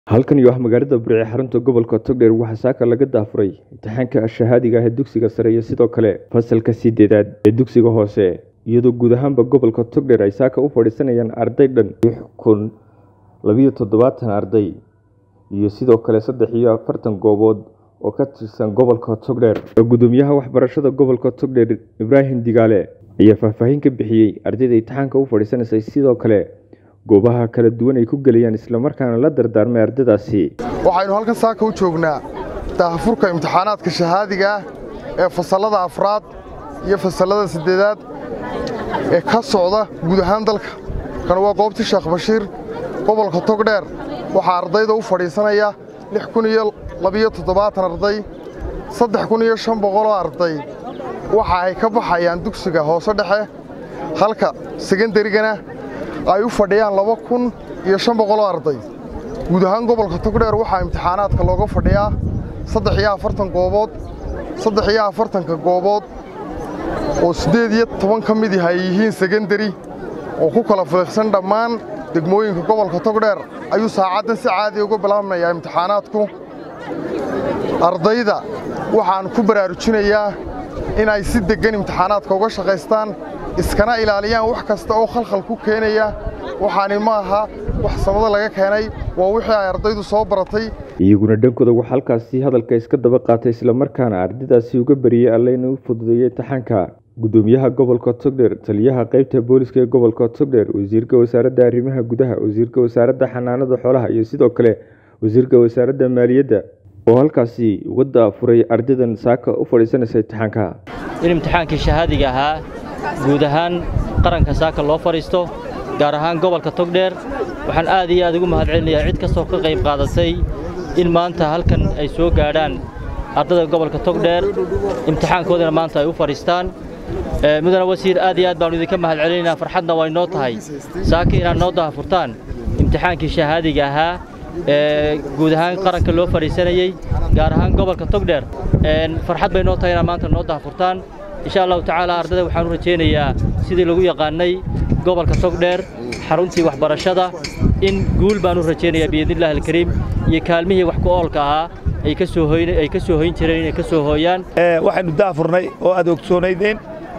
halkan iyo ah magaalada burce xarunta gobolka togdheer waxaa saaka laga daafuray imtixaanka shahaadiga ah ee dugsiga sare iyo sidoo kale fasalka sideedaad ee dugsiga hoose iyadoo guud ahaanba gobolka togdheer ay saaka u fadhiisanayaan arday dhan lix kun labiyo toddobaatan arday iyo sidoo kale saddex iyo afartan goobood oo ka tirsan gobolka togdheer gudoomiyaha waxbarashada gobolka togdheer ibraahim digaale ayaa faahfaahin ka bixiyey ardayda imtixaanka u fadhiisanaysay sidoo kale goobaha kala duwan ay ku gelayaan islamarkaana la dardaarmay ardaydaasi waxaynu halkan saaka u joognaa daahfurka imtixaanaadka shahaadiga ah ee fasallada afraad iyo fasallada siddeedaad ee ka socda guud ahaan dalka kan waa goobtii sheekh bashiir gobolka togdheer waxaa ardayda u fadhiisanaya lix kun iyo labiyo toddobaatan arday saddex kun iyo shan boqoloo arday waxa ay ka baxayaan dugsiga hoose dhexe halka segendarigana ay u fadhiyaan laba kun iyo shan boqoloo arday guud ahaan gobolka togdheer waxaa imtixaanaadka looga fadhiyaa saddex iyo afartan goobood saddex iyo afartanka goobood oo siddeed iyo toban ka mid ay yihiin sekendari oo ku kala filiqsan dhammaan degmooyinka gobolka togdheer ayuu saacaddan si caadi uga bilaabmayaa imtixaanaadku ardayda waxaan ku baraarujinayaa inay si deggan imtixaanaadka uga shaqaystaan iskana ilaaliyaan wax kasta oo khalkhal ku keenaya waxaani ma aha wax samada laga keenay waa wixii ay ardaydu soo baratay iyaguna dhankooda waxaa halkaasi hadalka iska daba qaatay islamarkaana ardaydaasi uga bariyey alle inuu fududeeyey imtixaanka gudoomiyaha gobolka togdheer taliyaha qaybta booliska ee gobolka togdheer wasiirka wasaaradda arrimaha gudaha wasiirka wasaaradda xanaanada xoolaha iyo sidoo kale wasiirka wasaaradda maaliyadda oo halkaasi uga daafuray ardaydan saaka u fadhiisanaysa imtixaanka in imtixaankii shahaadiga ahaa guud ahaan qaranka saaka loo fadhiisto gaar ahaan gobolka togdheer waxaan aad iyo aad ugu mahadcelinayaa cid kastoo ka qayb qaadatay in maanta halkan ay soo gaadhaan ardayda gobolka togdheer imtixaankoodana maanta ay u fadhiistaan mudane wasiir aad iyo aad baannu idinka mahadcelinaynaa farxadna way noo tahay saaka inaad noo dahafurtaan imtixaankii shahaadiga ahaa ee guud ahaan qaranka loo fadhiisanayey gaar ahaan gobolka togdheer farxad bay noo tahay inaad maanta noo dahafurtaan insha allahu tacaala ardayda waxaan u rajaynayaa sidii lagu yaqaannay gobolka togdheer xaruntii waxbarashada in guul baan u rajaynayaa biidnillahi alkariim iyo kaalmihii wax ku oolka ahaa ay ka soo hoyn ay ka soo hoyn jireen inay ka soo hooyaan waxaynu daafurnay oo aad ogsoonaydeen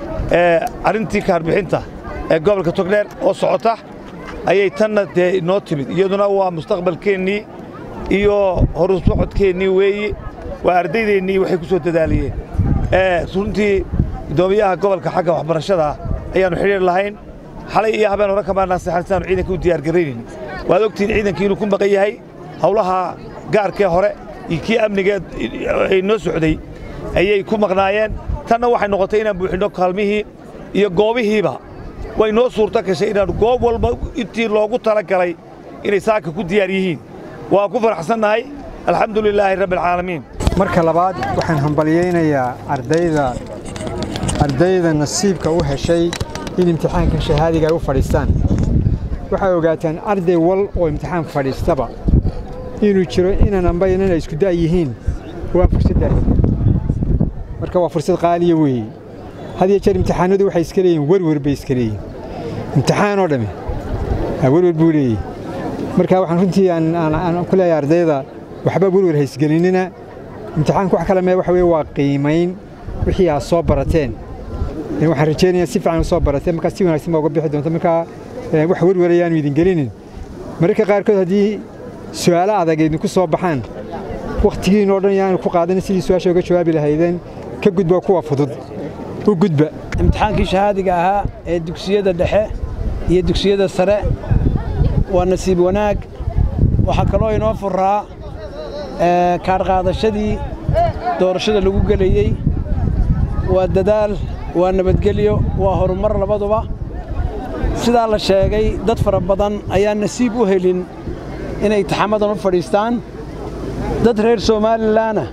arrintii kaarbixinta ee gobolka togdheer oo socota ayay tanna dee inoo timid iyaduna waa mustaqbalkeennii iyo horusocodkeennii weeyi waa ardaydeennii waxay ku soo dadaaliyeen runtii gudoomiyaha gobolka xagga waxbarashada ayaannu xidhiir lahayn xalay iyo habeen hore kamaanaa seexan sidaanu ciidanka u diyaargaraynayn waad ogtihiin ciidankii inuu ku maqan yahay hawlaha gaarkee hore iyo kii amnigeed ay noo socday ayay ku maqnaayeen tanna waxay noqotay inaan buuxinno kaalmihii iyo goobihiiba way noo suurto gashay inaannu goob walba intii loogu tala galay inay saaka ku diyaar yihiin waan ku faraxsannahay alxamdu lilaahi rabbialcaalamiin marka labaad waxaan hambalyaynayaa ardayda ardayda nasiibka u heshay in imtixaanka shahaadiga ay u fadhiistaan waxay ogaataan arday wal oo imtixaan fadhiistaba inuu jiro inan amba inan ay isku da' yihiin waa fursaddaas marka waa fursad qaaliya weeye had iyo jeer imtixaanadu waxay iska leeyihin werwer bay iska leeyihin imtixaanoo dhamme werwer buu leeyahy marka waxaan runtii aan ku leeyahay ardayda waxba werwer haysgelinina imtixaanku wax kale mee waxa weye waa qiimayn wixii aad soo barateen waxaan rajaynayaa si fiican u soo barateen markaa si wanaagsan baa uga bixi doonta markaa wax werwarayaanu idin gelinin mararka qaarkood haddii su'aalo adag idinku soo baxaan wakhtigiinoo dhan yaanu ku qaadanin sidii su-aasha uga jawaabi lahaydeen ka gudba kuwa fudud u gudba imtixaankii shahaadiga ahaa ee dugsiyada dhexe iyo dugsiyada sare waa nasiib wanaag waxaa kaloo inoo furaa kaarqaadashadii doorashada lagu gelayey waa dadaal waa nabadgelyo waa horumar labaduba sidaa la sheegay dad fara badan ayaan nasiib u helin inay imtixaamadan u fadhiistaan dad reer somalilanna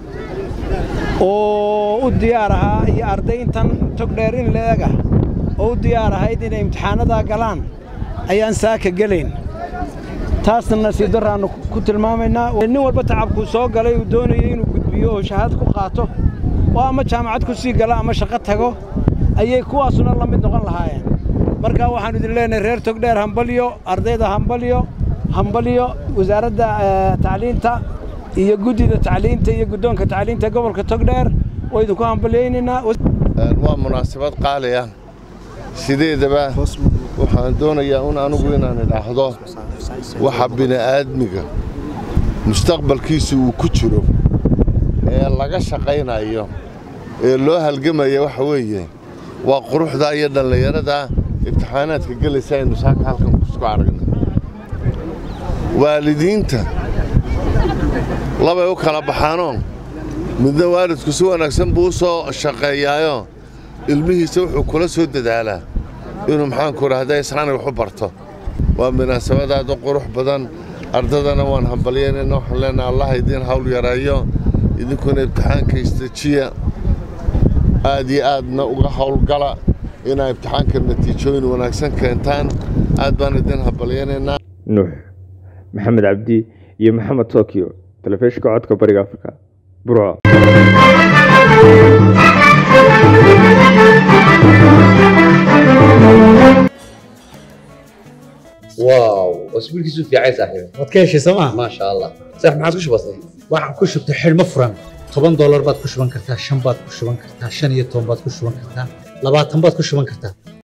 oo u diyaar ahaa iyo arday intan togdheer in leega oo u diyaar ahayd inay imtixaanadaa galaan ayaan saaka gelayn taasna nasiib darraannu ku tilmaamaynaa nin walba tacabkuu soo galay uu doonayay inuu gudbiyo oo shahaad ku qaato oo ama jaamacad ku sii gala ama shaqo tago ayay kuwaasuna la mid noqon lahaayeen markaa waxaannu idin leenahay reer togdheer hambalyo ardayda hambalyo hambalyo wasaaradda tacliinta iyo guddida tacliinta iyo guddoonka tacliinta gobolka togdheer waa idinku hambalyaynaynaa waa munaasabad qaali ah sideedaba waxaan doonayaa un anugu inaan idhaahdo waxa bini'aadmiga mustaqbalkiisu uu ku jiro ee laga shaqaynayo ee loo halgamaya waxa weeye waa quruxdaa iyo dhallinyaradaa imtixaanaadka gelaysa aynu saaka halkan kusku aragna waalidiinta labay u kala baxaanoo midna waalidku si wanaagsan buu u soo shaqeeyaayo ilmihiisa wuxuu kula soo dadaalaa inuu maxaanku idhaahda isnaani wax u barto waa munaasabadaad u qurux badan ardadana waan hambalyaynayna waxaan leenaha allah idiin hawl yareeyo idinkuna imtixaanka istajiya aad iyo aadna uga hawlgala inaa imtixaanka natiijooyin wanaagsan keentaan aad baan idiin hambalyaynaynaa nuux maxamed cabdi iyo maxamed tokyo telefishinka codka bariga afrika burco واو واسبوع كيسو في عيسى صاحبي waad ka heshay sooma ما شاء الله صح ما عادش بسيط waxaan ku shubtay xidhmo furan toban doolar baad ku shuban kartaa shan baad ku shuban kartaa shan iyo toban baad ku shuban kartaa labaatan baad ku shuban kartaa